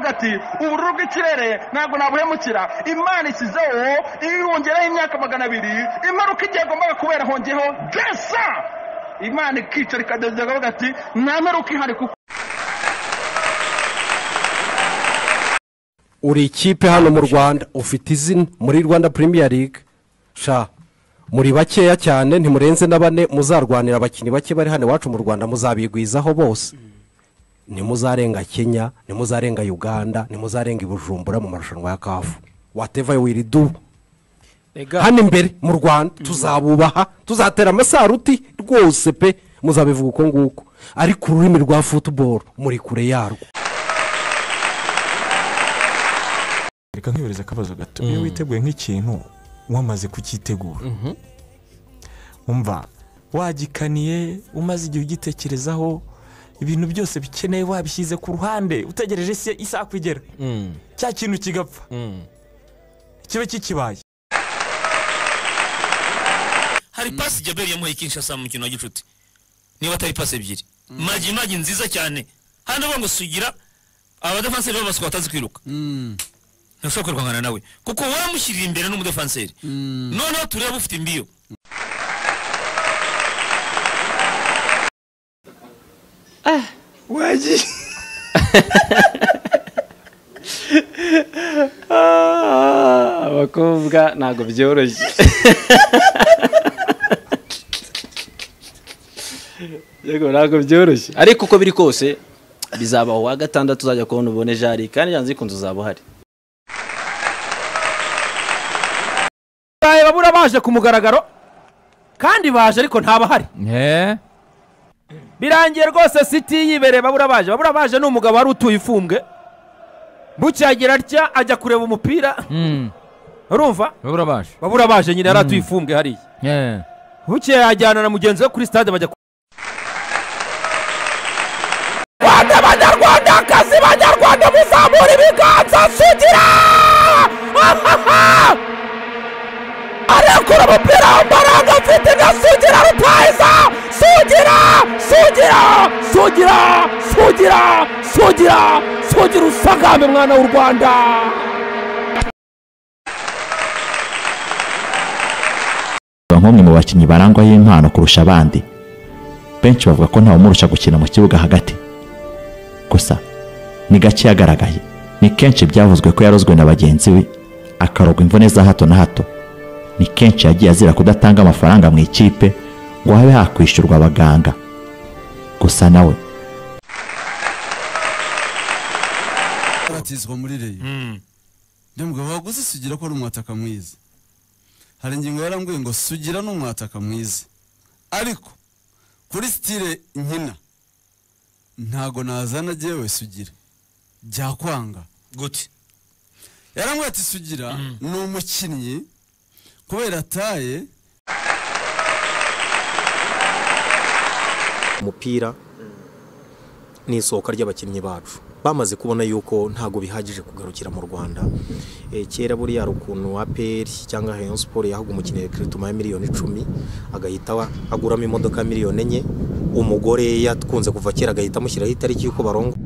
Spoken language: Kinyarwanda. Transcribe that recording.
ati ubururu bw'ikirere ntabwo nabuhemukira imana ishyizeho yongeraho imyaka magana abiri impanuka igihe yagombaga kubera hongeho gesa imana ikicara ikadezega bavuga ati nta mperuka ihari kuko uri ikipe hano mu rwanda ufite izina muri rwanda Premier League sha muri bakeya cyane ntimurenze na bane muzarwanira abakinnyi bake bari hano iwacu mu rwanda muzabigwizaho bose ntimuzarenga kenya ntimuzarenga uganda ntimuzarenga ibujumbura mu marushanwa ya kafu wateva wiri do hano imbere mu rwanda tuzabubaha tuzatera amasaruti rwose pe muzabivuga uko nguko ariko ururimi rwa futuboro muri kure yarwo reka nkiyoreze akabazo gato iyo witeguye nk'ikintu wamaze kucyitegura umva wagikaniye umaze igihe ugitekerezaho ibintu byose bikeneye wabishyize ku ruhande utegereje isi- isaha ko igera cya kintu kigapfa kibe kikibaye hari pasi jaberi yamuhaye kinshasa mu mukino wa gicuti niba atari pasi ebyiri magi magi nziza cyane hano bavuga ngo sugira abadafanseri b'abasuka batazi kwiruka ntashobora kwirwangana nawe kuko wamushyiriye imbere n'umudefanseri noneho turebe ufite imbiyo wagiye abakobwa ntabwo byoroshye yego ntabwo byoroshye ariko uko biri kose bizabaho uwa gatandatu uzajya kubona ubone jari kandi yanze ikunze uzaba uhari babaye babura baje ku mugaragaro kandi baje ariko ntabahari eee birangiye rwose siti yibereye babura baje babura baje ni umugabo wari utuye ifumbwe bucyagera atya ajya kureba umupira urumva babura baje babura baje nyine yari atuye ifumbwe hariya eee bukeye yajyana na mugenzi we kuri stade bajya ku- aba nk'umwe mu bakinnyi barangwaho impano kurusha abandi benshi bavuga ko ntawumurusha gukina mu kibuga hagati gusa ni gake yagaragaye ni kenshi byavuzwe ko yarozwe na bagenzi we akarogwa imvune za hato na hato ni kenshi yagiye azira kudatanga amafaranga mu ikipe ngo habe hakwishyurwa abaganga gusa nawe aratizwa muri reyo undi mugabo waguze sugira ko ari umwataka mwiza hari ingingo yarambwiye ngo sugira ni umwataka mwiza ariko kuri sitire nkina ntago nazana agewe sugira byakwanga gute yarambwiye ati sugira ni umukinnyi kubera ataye umupira ni isoko ry'abakinnyi bacu bamaze kubona yuko ntabwo bihagije kugarukira mu rwanda Eh, kera buriya hari ukuntu aperi cyangwa rayon siporo yahaga umukinnyi kirituma ya miliyoni icumi agahita wa- aguramo imodoka miliyoni enye umugore yakunze kuva kera agahita amushyiraho itariki y'uko barongo